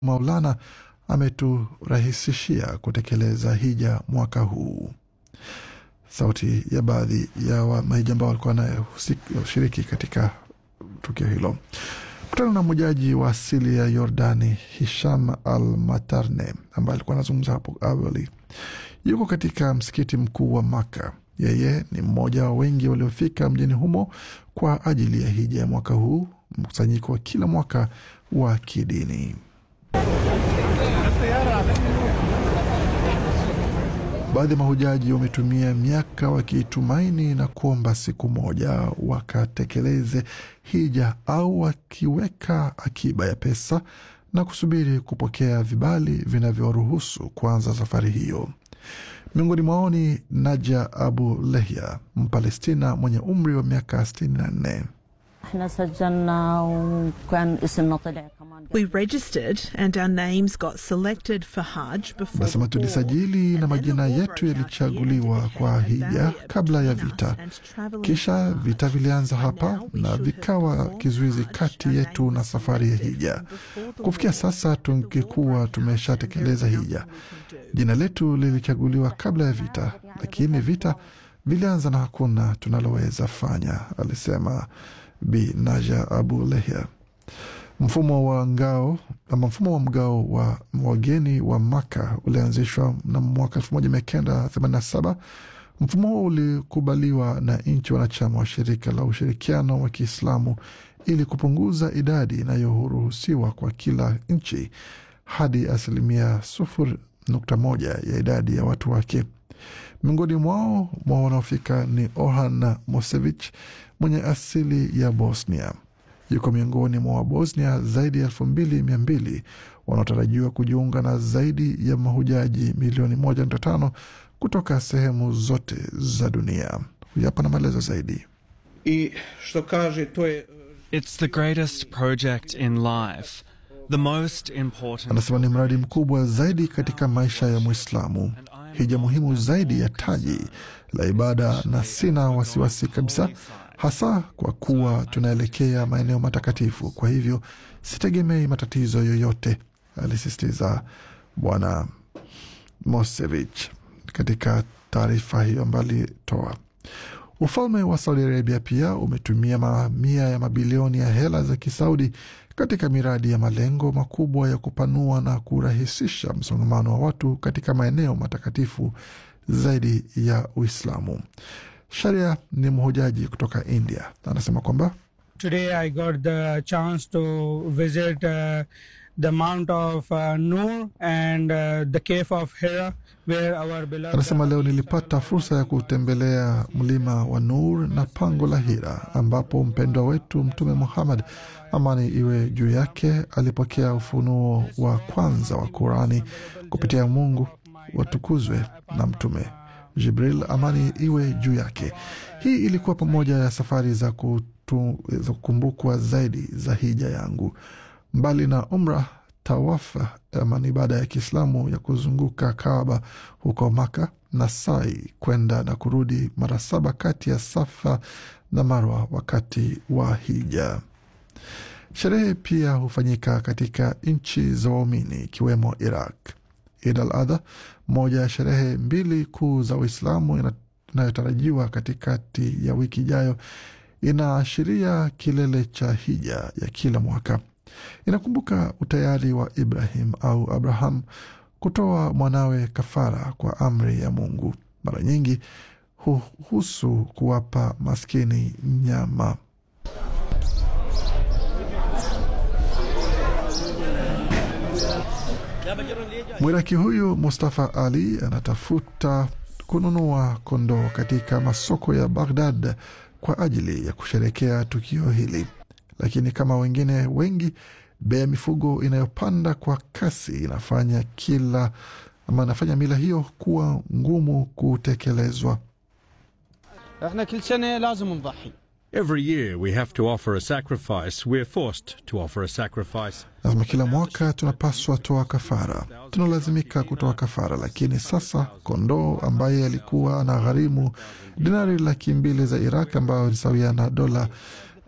Maulana ameturahisishia kutekeleza hija mwaka huu. Sauti ya baadhi ya wamaiji ambao walikuwa wanashiriki katika tukio hilo. Kutana na mmojaji wa asili ya Yordani, Hisham Al Matarne, ambaye alikuwa anazungumza hapo awali, yuko katika msikiti mkuu wa Maka. Yeye ni mmoja wa wengi waliofika mjini humo kwa ajili ya hija ya mwaka huu, mkusanyiko wa kila mwaka wa kidini. Baadhi ya mahujaji wametumia miaka wakitumaini na kuomba siku moja wakatekeleze hija au wakiweka akiba ya pesa na kusubiri kupokea vibali vinavyoruhusu kuanza safari hiyo. Miongoni mwao ni Naja Abu Lehya, Mpalestina mwenye umri wa miaka 64. We registered and our names got selected for Hajj before Nasema the war. tulisajili na And then majina the war yetu broke out yalichaguliwa here, kwa dedicated hija barrier kabla ya between vita, us and travelling kisha to vita Hajj. vilianza By hapa now we na should have vikawa performed kizuizi Hajj. kati Our yetu name na was safari ya selected hija. from before the Kufikia war. sasa But the war tungekuwa broke out and tumeshatekeleza there was hija. nothing we could do. Jina letu lilichaguliwa kabla ya vita, lakini vita vilianza na hakuna tunaloweza fanya, alisema Bi Naja Abu Lehya. Mfumo wa ngao ama mfumo wa mgao wa wageni wa Maka ulianzishwa na mwaka 1987. Mfumo huo ulikubaliwa na nchi wanachama wa shirika la ushirikiano wa Kiislamu ili kupunguza idadi inayoruhusiwa kwa kila nchi hadi asilimia sufuri nukta moja ya idadi ya watu wake. Miongoni mwao mwa wanaofika ni Orhan Mosevich mwenye asili ya Bosnia. Yuko miongoni mwa Wabosnia zaidi ya elfu mbili mia mbili wanaotarajiwa kujiunga na zaidi ya mahujaji milioni moja nukta tano kutoka sehemu zote za dunia. Huyu hapa na maelezo zaidi. I što kaže, to je It's the greatest project in life, the most important. Anasema ni mradi mkubwa zaidi katika maisha ya Mwislamu, hija muhimu zaidi ya taji la ibada, na sina wasiwasi kabisa, hasa kwa kuwa tunaelekea maeneo matakatifu. Kwa hivyo sitegemei matatizo yoyote, alisisitiza Bwana Mosevich katika taarifa hiyo ambayo alitoa. Ufalme wa Saudi Arabia pia umetumia mamia ya mabilioni ya hela za kisaudi katika miradi ya malengo makubwa ya kupanua na kurahisisha msongamano wa watu katika maeneo matakatifu zaidi ya Uislamu. Sharia ni mhojaji kutoka India, anasema kwamba Today I got the chance to visit uh, the Mount of uh, Nur and uh, the Cave of Hira where our beloved Anasema leo nilipata fursa ya kutembelea mlima wa Nur na pango la Hira ambapo mpendwa wetu Mtume Muhammad, amani iwe juu yake, alipokea ufunuo wa kwanza wa Qurani kupitia Mungu watukuzwe na Mtume Jibril, amani iwe juu yake. Hii ilikuwa pamoja ya safari za kutu, za kukumbukwa zaidi za hija yangu, mbali na umra tawafa ama ni ibada ya Kiislamu ya kuzunguka Kaaba huko Maka na sai kwenda na kurudi mara saba kati ya Safa na Marwa wakati wa hija. Sherehe pia hufanyika katika nchi za waumini ikiwemo Iraq. Id al Adha, moja ya sherehe mbili kuu za Uislamu ina- inayotarajiwa katikati ya wiki ijayo, inaashiria kilele cha hija ya kila mwaka. Inakumbuka utayari wa Ibrahim au Abraham kutoa mwanawe kafara kwa amri ya Mungu. Mara nyingi huhusu kuwapa maskini nyama. Mwiraki huyu Mustafa Ali anatafuta kununua kondoo katika masoko ya Baghdad kwa ajili ya kusherekea tukio hili, lakini kama wengine wengi, bei ya mifugo inayopanda kwa kasi inafanya kila ama inafanya mila hiyo kuwa ngumu kutekelezwa. احنا كل سنه لازم نضحي Every year we have to offer a sacrifice. We're forced to offer a sacrifice. Lazima kila mwaka tunapaswa toa kafara, tunalazimika kutoa kafara. Lakini sasa kondoo ambaye alikuwa ana gharimu dinari laki mbili za Iraq ambayo ni sawia na dola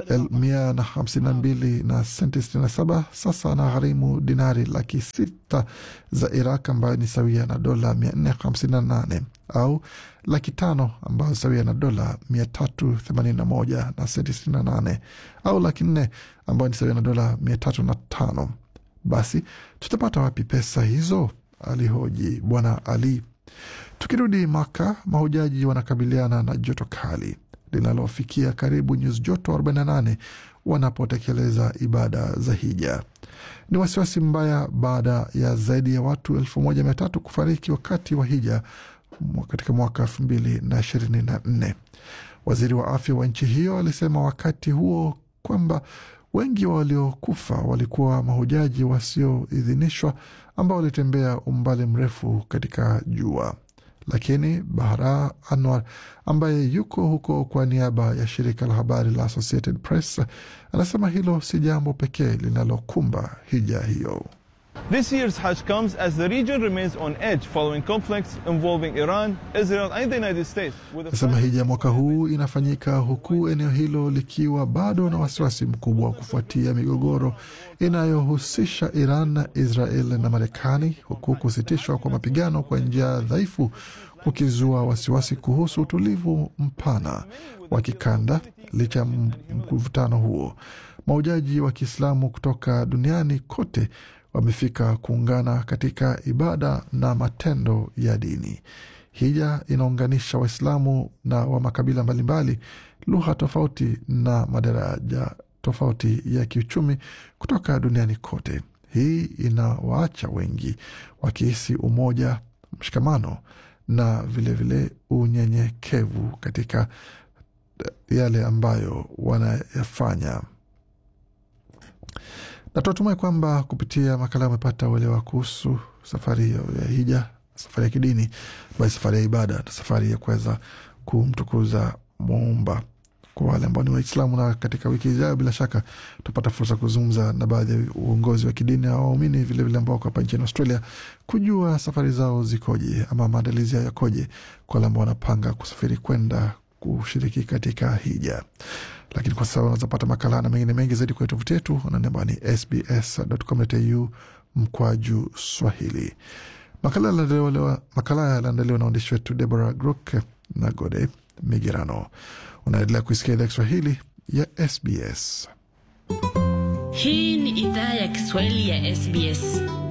mia na hamsini na mbili na senti sitini na saba sasa anagharimu dinari laki sita za Iraq ambayo ni sawia na dola mia nne hamsini na nane au laki tano ambayo sawia na dola mia tatu themanini na moja na senti sitini na nane au laki nne ambayo ni sawia na dola mia tatu na tano basi tutapata wapi pesa hizo? Alihoji Bwana Ali. Tukirudi Maka, mahujaji wanakabiliana na joto kali linalofikia karibu nyuzi joto 48 wanapotekeleza ibada za hija. Ni wasiwasi mbaya baada ya zaidi ya watu elfu moja mia tatu kufariki wakati wa hija katika mwaka elfu mbili na ishirini na nne. Waziri wa afya wa nchi hiyo alisema wakati huo kwamba wengi waliokufa walikuwa mahujaji wasioidhinishwa ambao walitembea umbali mrefu katika jua. Lakini Bahra Anwar ambaye yuko huko kwa niaba ya shirika la habari la Associated Press anasema hilo si jambo pekee linalokumba hija hiyo. This year's Hajj comes as the region remains on edge following conflicts involving Iran, Israel and the United States. Nasema hija ya mwaka huu inafanyika huku eneo hilo likiwa bado na wasiwasi mkubwa wa kufuatia migogoro inayohusisha Iran, Israel na Marekani, huku kusitishwa kwa mapigano kwa njia dhaifu kukizua wasiwasi kuhusu utulivu mpana wa kikanda. Licha ya mvutano huo, mahujaji wa Kiislamu kutoka duniani kote wamefika kuungana katika ibada na matendo ya dini. Hija inaunganisha Waislamu na wa makabila mbalimbali, lugha tofauti na madaraja tofauti ya kiuchumi kutoka duniani kote. Hii inawaacha wengi wakihisi umoja, mshikamano na vilevile unyenyekevu katika yale ambayo wanayafanya na tunatumai kwamba kupitia makala amepata uelewa kuhusu safari hiyo ya hija, safari ya kidini, basi safari ya ibada na safari ya kuweza kumtukuza Muumba kwa wale ambao ni Waislamu. Na katika wiki ijayo, bila shaka tutapata fursa kuzungumza na baadhi ya uongozi wa kidini au waumini vilevile ambao wako hapa nchini Australia, kujua safari zao zikoje ama maandalizi yao yakoje kwa wale ambao wanapanga kusafiri kwenda kushiriki katika hija lakini kwa sasa unaweza pata makala na mengine mengi zaidi kwenye tovuti yetu ananamba ni sbs.com.au mkwaju Swahili. Makala yaliandaliwa na waandishi wetu Deborah Grook na Gode Migerano. Unaendelea kuisikia idhaa Kiswahili ya SBS. Hii ni idhaa ya Kiswahili ya SBS.